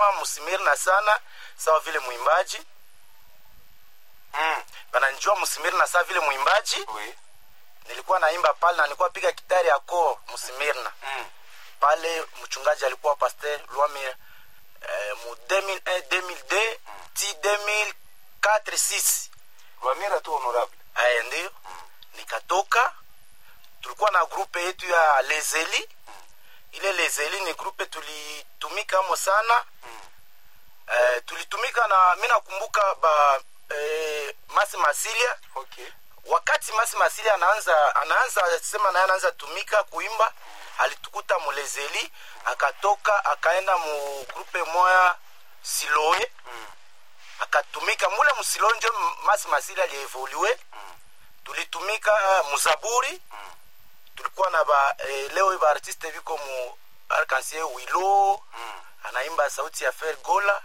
bananijua musimirna sana sawa vile mwimbaji Mm. bananijua musimirna sawa vile mwimbaji Oui. nilikuwa naimba pale na nilikuwa piga kitari ya koo musimirna Mm. pale mchungaji alikuwa pasteur Lwamir eh, mu 2001 2002 ti 2004 6 Rwamira tu honorable. aya ndio nikatoka tulikuwa na grupe yetu ya lezeli ile lezeli ni grupe tulitumika mo sana eh, tulitumika na mi nakumbuka ba eh, masi masilia Okay. wakati masi masilia anaanza anaanza sema naye anaanza tumika kuimba alitukuta mulezeli akatoka akaenda mu grupe moya siloe akatumika mule musiloe njo masi masilia alievoluwe tulitumika uh, muzaburi tulikuwa na ba eh, leo ba artiste viko mu arkansie wilo anaimba sauti ya fer gola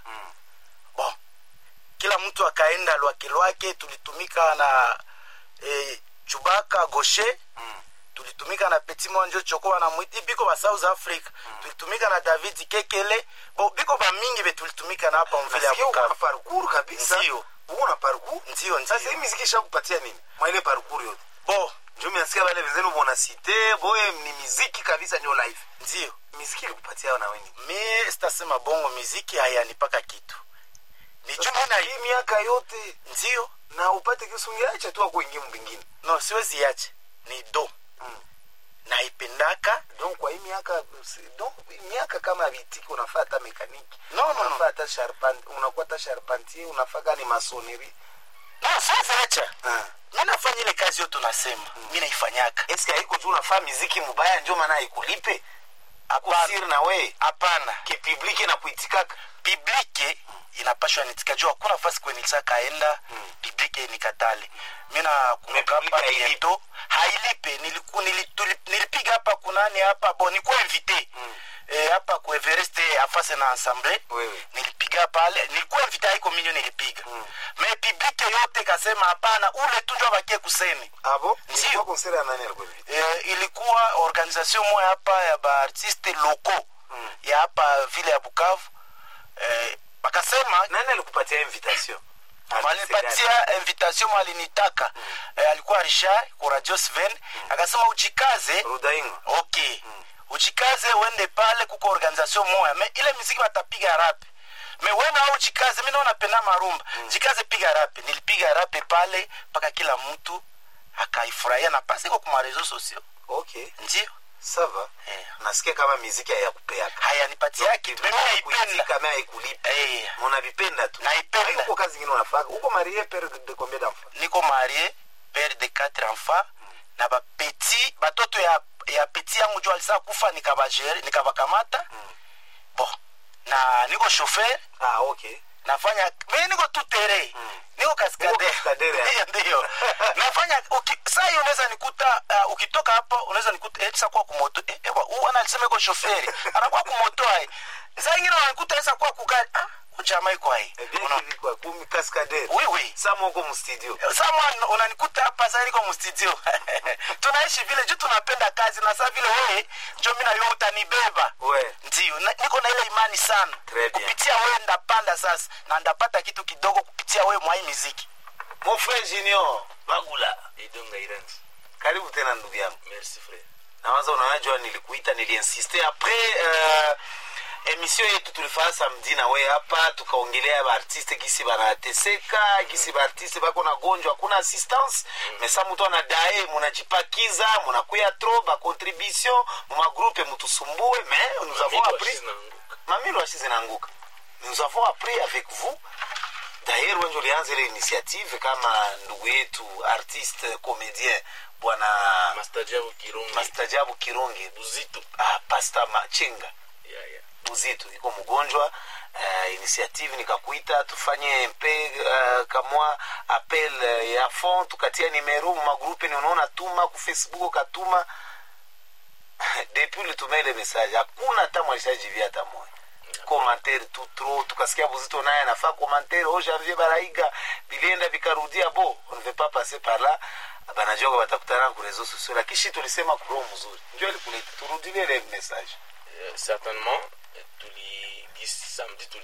bon kila mtu akaenda lwake lwake tulitumika na eh, chubaka goshe tulitumika na petit monjo choko na mwiti biko ba south africa tulitumika na david kekele bo biko ba mingi be tulitumika na hapa mvile ya Nasikia uko na bukavu parcours kabisa. Ndio. Uko na parcours. ndio Sasa hii ndio muziki ishakupatia nini? Mwa ile parcours yote. bo Ndio mnasikia wale wenzenu bona cite, boye ni muziki kabisa ndio life. ndio Muziki ilikupatia na wewe. mie sitasema bongo miziki hayanipaka kitu ni juu mi na hii miaka yote ndio na upate kisungiacha tu akuingia mbingine. no siwezi yache ni do Mm. naipendaka Donc kwa hii miaka si- donc miaka kama vitiki unafaa hata mekaniki. No, no, no. unafaa hata charpent, unakuwa hata charpentier, unafaa gani masonnerie. no siwezi acha Ah. mi nafanya ile kazi yote unasema mi naifanyaka Eske haiko tu unafaa muziki mubaya ndio maana ikulipe? Hapana. Akusiri na we hapana kipubliki na kuitikaka. biblike inapashwa nitika juu hakuna fasi kwenye nilishakaenda biblike nikatale mi nakumbuka Biblike hapa hailipi. bieto hailipe niliku, nili, tuli- nilipiga hapa kunani hapa bo nikuwa invite Eh, hapa ku Everest afase na ensemble Wewe. nilipiga pale nilikuwa invite haiko minyo nilipiga me biblike yote kasema hapana ule tu ndio abakie kuseni Abo? Ndio. Ilikuwa konseri ya nani alikuwa hivi? eh, ilikuwa organisation moya hapa ya baartiste loko ya hapa vile ya bukavu eh, wakasema Nani alikupatia invitation? walipatia invitation mwalinitaka eh, alikuwa richard kuradio sven akasema uchikaze Rudaingo. okay uchikaze uende pale kuko organisation moya me ile miziki watapiga rape me wena au jikaze mi naona penda marumba jikaze piga rape nilipiga rape pale mpaka kila mtu akaifurahia na pasi iko kuma reseaux sociaux Okay. ndio Sava. Eh. Nasikia kama muziki hayakupeaka. hayanipatia kitu mimi naipenda Kuitika na haikulipa. Eh, Munavipenda tu. Naipenda. Haiko kazi nyingine unafaa. Uko marié père de combien d'enfants? niko marie père de quatre enfants na bapeti batoto ya, ya peti yangu jo alisa kufa nikabagere nikabakamata bon na niko chauffeur Ah, okay. nafanya mi niko tu tere niko kaskade kaskadere, Ndiyo, ndiyo nafanya uki, saa hiyo unaweza nikuta uh, ukitoka hapa unaweza nikuta esa kwa kumoto eh, ewa huu ana alisema iko shoferi anakuwa kumoto ai saa ingine wanikuta esa kwa kugari ah ujamaa iko ai Eh bien, Unaona? hivi kwa kumi cascadere. oui oui Saa moko mu studio. sama unanikuta hapa sasa niko mstudio tunaishi vile juu tunapenda kazi na saa vile wewe njo mi nayo utanibeba We. ndio na- niko na ile imani sana Très bien. kupitia wewe ndapanda sasa na ndapata kitu kidogo kupitia wewe mwa hii miziki Mon frère Junior, Bagula. idonga iranzi Karibu tena ndugu yangu. merci frère nawaza unajua nilikuita niliinsiste apres uh, emission yetu tulifanya samedi na we hapa tukaongelea baartiste gisi banateseka gisi baartiste bako na gonjwa hakuna assistance mesa mutu anadae munajipakiza munakuya tro bacontribution mumagroupe mutusumbue mais nous avons appris mamilo ashi zinaanguka nous avons appris avec vous d'ailleurs wenje ulianza ile initiative kama ndugu yetu artiste comédien bwana mastajabu kirungi mastajabu kirungi buzito ah, pasta machinga yeah, yeah. buzito iko mgonjwa uh, initiative nikakuita tufanye mpe uh, kamwa appel uh, ya fond tukatia nimero mumagrupe ni unaona tuma ku facebook katuma depuis ulituma ile message hakuna hata mwalishajivia hata moja commentaire tu trop tukasikia buzito naye anafaa commentaire oh janvier baraiga vilienda vikarudia bo on ne veut pas passer par là banajua kwa batakutana ku réseaux sociaux lakini shi tulisema kuroho mzuri ndio alikuleta turudilie ile message Euh, certainement tuli gisi samedi tuli